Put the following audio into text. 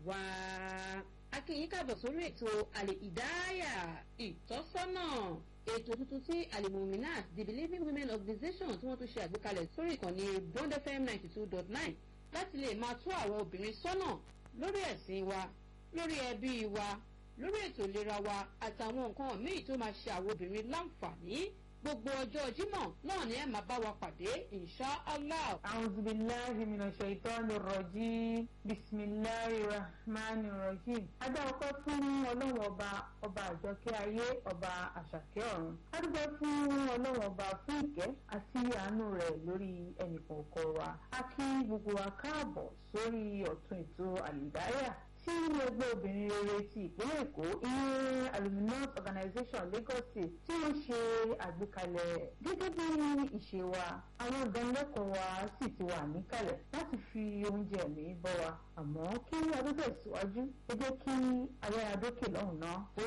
wá. akínyìn káàbọ̀ sórí ètò àlè ìdáyà ìtọ́sọ́nà ètò tuntun tí alimominat the believing women organization tí wọ́n tún ṣe àgbékalẹ̀ sórí ìkànnì bond fm ninety two dot nine láti lè máa tó àwọn obìnrin sọ́nà lórí ẹ̀sìn wa lórí ẹbí wa lórí ètò ìlera wa àtàwọn nǹkan míì tó máa ṣe àwọn obìnrin láǹfààní gbogbo ọjọ́ jímọ̀ náà ni ẹ máa bá wa pàdé insha allah. أعوذ بالله من الشيطان الرجيم بسم الله الرحمن الرحيم adá ọkọ fún ọlọ́run ọba ọba àjọkẹ́ ayé ọba àṣàkẹ́ ọ̀run adúgbò fún ọlọ́run ọba fún ìkẹ́ àti àánú rẹ̀ lórí ẹnìkọ̀ọ̀kan wa a kí gbogbo wa káàbọ̀ sórí ọ̀tún ètò àlìdáyà tí ẹgbẹ́ obìnrin rere ti ìpínlẹ̀ èkó ìyẹn aluminous organization lagos state tí wọ́n ṣe àgbékalẹ̀ gẹ́gẹ́ bí ìṣe wa àwọn ìdánilẹ́kọ̀ọ́ wa sì ti wà níkàlẹ̀ láti fi oúnjẹ mi bọ́ wa àmọ́ kí adó tẹ̀síwájú ẹ jẹ́ kí ayára dókè lọ́hùn náà.